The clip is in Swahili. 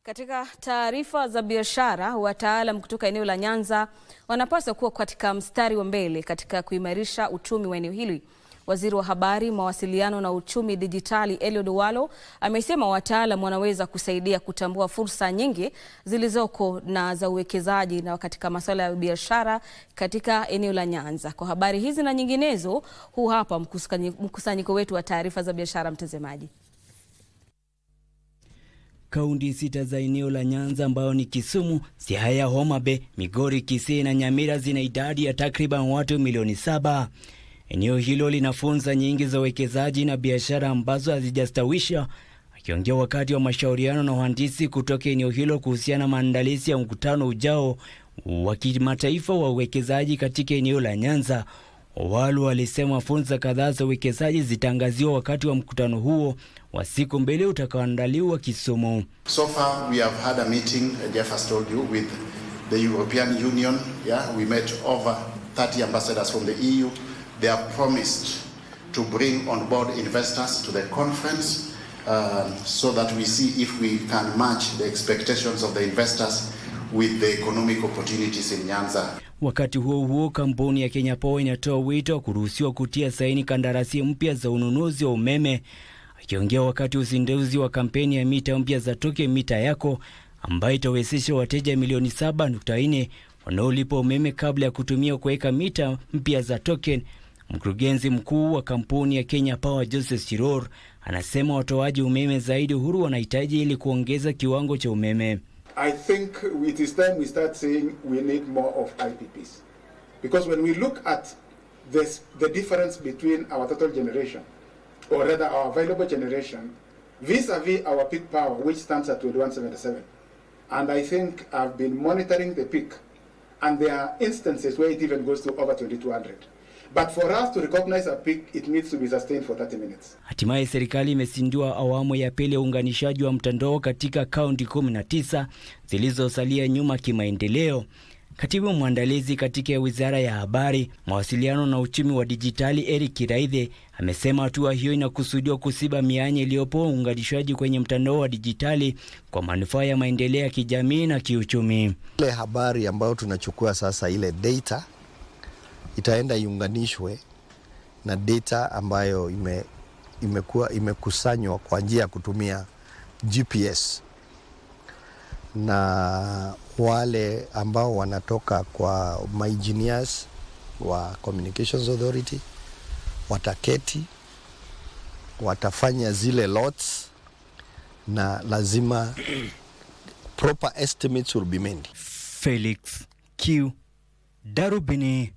Katika taarifa za biashara, wataalam kutoka eneo la Nyanza wanapaswa kuwa katika mstari wa mbele katika kuimarisha uchumi wa eneo hili. Waziri wa Habari, Mawasiliano na Uchumi Dijitali Eliud Owalo amesema wataalam wanaweza kusaidia kutambua fursa nyingi zilizoko na za uwekezaji na katika masuala ya biashara katika eneo la Nyanza. Kwa habari hizi na nyinginezo, huu hapa mkusanyiko wetu wa taarifa za biashara, mtazamaji. Kaunti sita za eneo la Nyanza ambayo ni Kisumu, Siaya, Homa Bay, Migori, Kisii na Nyamira zina idadi ya takriban watu milioni saba. Eneo hilo lina fursa nyingi za uwekezaji na biashara ambazo hazijastawisha. Akiongea wakati wa mashauriano na wahandisi kutoka eneo hilo kuhusiana na maandalizi ya mkutano ujao wa kimataifa wa uwekezaji katika eneo la Nyanza, Owalo alisema fursa kadhaa za uwekezaji zitangaziwa wakati wa mkutano huo wa siku mbili utakaoandaliwa Kisumu. So far we have had a meeting, Jeff has told you, with the European Union. Yeah, we met over 30 ambassadors from the EU. They have promised to bring on board investors to the conference uh, so that we see if we can match the expectations of the investors with the economic opportunities in Nyanza. Wakati huo huo, kampuni ya Kenya Power inatoa wito wa kuruhusiwa kutia saini kandarasi mpya za ununuzi wa umeme. Akiongea wakati uzinduzi wa kampeni ya mita mpya za Toke Mita Yako ambayo itawezesha wateja milioni 7.4 wanaolipa umeme kabla ya kutumia kuweka mita mpya za token. Mkurugenzi mkuu wa kampuni ya Kenya Power Joseph Chiror anasema watoaji umeme zaidi uhuru wanahitaji ili kuongeza kiwango cha umeme. I think it is time we start saying we need more of IPPs. Because when we look at this, the difference between our total generation, or rather our available generation, vis-a-vis our peak power, which stands at 2177. And I think I've been monitoring the peak, and there are instances where it even goes to over 2200. But for us to recognize a peak, it needs to be sustained for 30 minutes. Hatimaye serikali imezindua awamu ya pili ya uunganishaji wa mtandao katika kaunti 19 zilizosalia nyuma kimaendeleo. Katibu mwandalizi katika wizara ya habari, mawasiliano na uchumi wa dijitali Eric Kiraithe amesema hatua hiyo inakusudiwa kusiba mianya iliyopo uunganishaji kwenye mtandao wa dijitali kwa manufaa ya maendeleo ya kijamii na kiuchumi. Ile habari ambayo tunachukua sasa, ile data itaenda iunganishwe na data ambayo ime, imekuwa imekusanywa kwa njia ya kutumia GPS na wale ambao wanatoka kwa engineers wa Communications Authority wataketi, watafanya zile lots na lazima proper estimates will be made. Felix Q Darubini